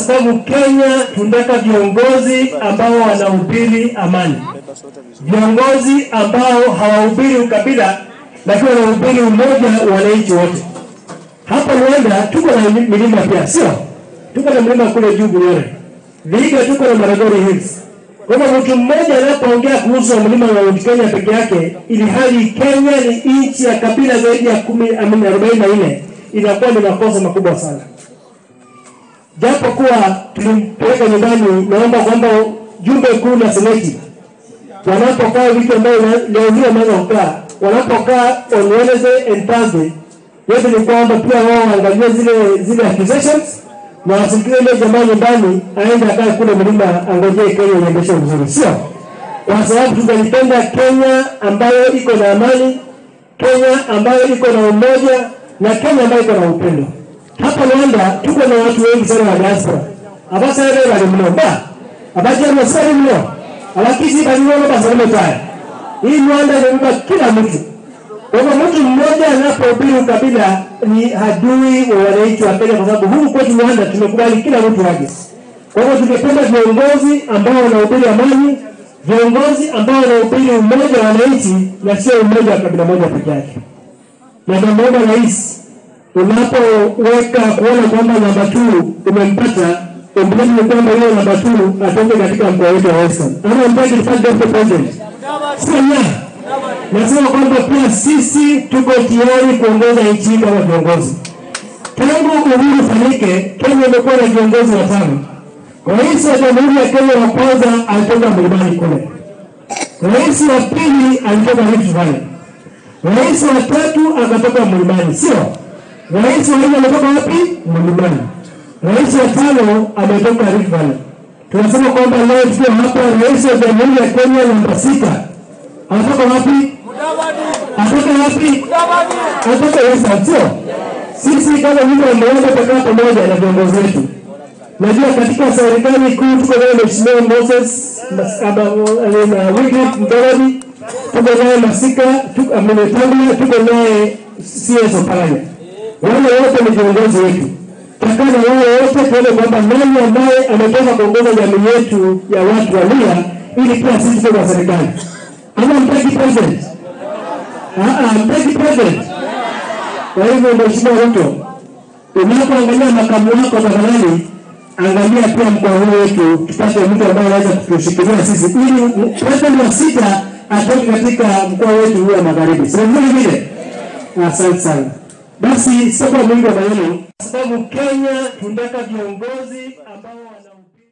sababu Kenya tunataka viongozi ambao wanahubiri amani, viongozi ambao hawahubiri ukabila, lakini wanahubiri umoja wa wananchi wote. Hapa Luanda tuko na milima pia, sio? Tuko na mlima kule juu Bunyore, Vihiga tuko na Maragoli Hills. Kwa hivyo mtu mmoja anapoongea kuhusu mlima wa Mount Kenya peke yake, ili hali Kenya ni nchi ya kabila zaidi ya kumi amini arobaini na nne, inakuwa ni makosa makubwa sana. Japo kuwa tulimpeleka nyumbani, naomba kwamba jumbe kuu na seneti wanapokaa wiki ambayo leo hii wameanza kukaa, wanapokaa on Wednesday and Thursday, yote ni kwamba pia wao waangalie zile zile accusations na wasikilize ile jamaa nyumbani, aende akae kule mlima, angojee Kenya iendeshwe vizuri, sio kwa sababu tunalipenda Kenya ambayo iko na amani, Kenya ambayo iko na umoja na Kenya ambayo iko na upendo. Hapa Luanda tuko na watu wengi sana wa diaspora abasere bali mno ba abaje masari mno abakisi bali mno basi taya hii Luanda inabeba kila mtu. Kwa hivyo mtu mmoja anapohubiri ukabila ni adui wa wananchi wa Kenya, kwa sababu huku kwetu Luanda tumekubali kila mtu aje. Kwa hivyo tungependa viongozi ambao wanahubiri amani, viongozi ambao wanahubiri umoja wa wananchi na sio umoja wa kabila moja peke yake. Na namuomba rais, unapoweka kuona kwamba namba tu umempata, umblani ni kwamba hiyo namba tu atoke katika mkoa wetu wa Western. Ama mpaki tufanye president. Sio Nasema kwamba pia sisi tuko tayari kuongoza nchi kama viongozi. Tangu uhuru ufanyike, Kenya imekuwa na viongozi watano. Rais wa Jamhuri ya Kenya wa kwanza alitoka mlimani kule, rais wa pili alitoka Rift Valley, rais wa tatu akatoka mlimani, sio? Rais wa nne ametoka wapi? Mlimani. Rais wa tano ametoka Rift Valley. Tunasema kwamba leo tuko hapa, rais wa Jamhuri ya Kenya namba sita anatoka wapi? Atoka wapi? Atoka Western, sio? Sisi kama vile wameanza kukaa pamoja na viongozi wetu. Najua katika serikali kuu tuko naye Mheshimiwa Moses na Wycliffe Mbarali, tuko naye Masika, tuko Amenetangula, tuko naye CS Oparanya. Wale wote ni viongozi wetu. Takana wao wote tuone kwamba nani ambaye ametoka kuongoza jamii yetu ya watu wa Luhya ili pia sisi tuwe na serikali. Ama mtaki president? Ah, mtaki president. Kwa hivyo Mheshimiwa Ruto, unapoangalia makamu wako tafadhali angalia pia mkoa huu wetu, tupate mtu ambaye anaweza kutushikilia sisi, ili president wa sita atoke katika mkoa wetu huu wa magharibi. Sio vile vile? Asante sana. Basi sio kwa mwingi wa maneno, kwa sababu Kenya tunataka viongozi ambao wana